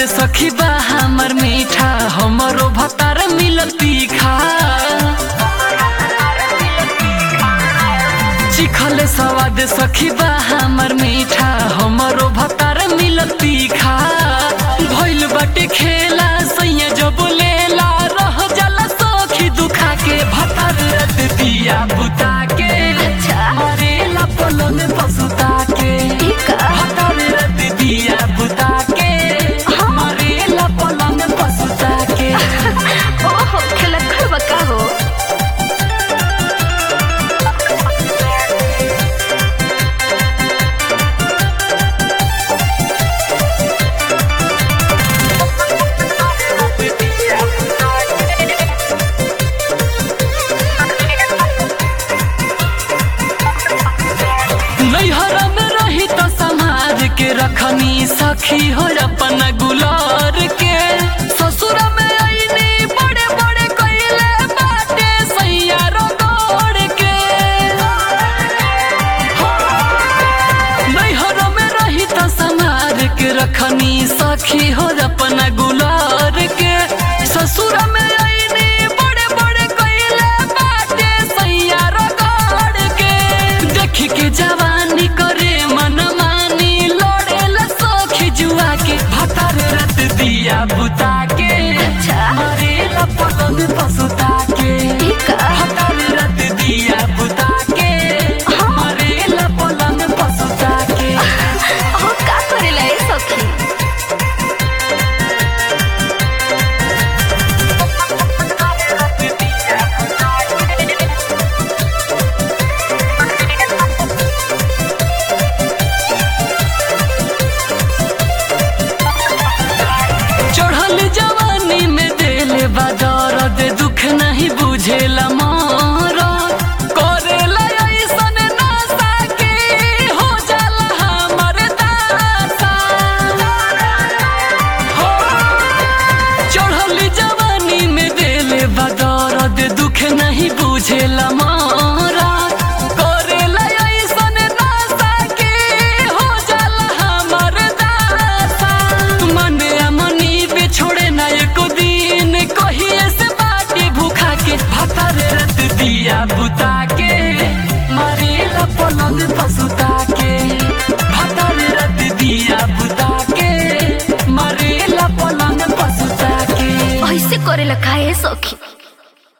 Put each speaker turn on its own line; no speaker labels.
सखी बा हमर मीठा हमरो भतार मिलल तीखा चिखल सवाद सखी बा हमर मीठा हमरो भतार मिलल तीखा भइल बाटे खेला सैया जो बोलेला रह जाला सखी दुखा के भतार रत दिया बुता के मरेला पलंग पसुता के भतार रत दिया बुता के मरेला पलंग पसुता के
ओहो खिलखड़ बका हो
नैहर में रही तो समाज के रखनी सखी हो अपन गुलार के ससुर में आईनी बड़े बड़े कइले बाटे सैया रगड़ के नैहर में रही तो समाज के रखनी सखी हो अपन गुलार के ससुर में आईनी बड़े बड़े कइले बाटे सैया रगड़ के देख के जवानी करे मन मानी लड़ेला सखी जुआ के भतार रत दिया बुता के मरेला पलंग पसुता के भतार रत दिया बुता के मरेला पलंग पसुता के
ओहो का करेला ए सखी
चढ़ल जवानी में दिल बदर दे दुख नहीं बुझेला मारा करेला ऐसन नासा के हो जाला हमर दासा हो चढ़ल जवानी में दिल बदर दे दुख नहीं बुझेला मारा करेला ऐसन नासा के हो जाला हमर दासा मन अमनी पे छोड़े ना एको दिन कहिए से बाटे भूखा के भतर रत दिया बुता के मरेला पलंग पसुता के भतर रत दिया बुता के मरेला पलंग पसुता के
ऐसे करेला का ए सखी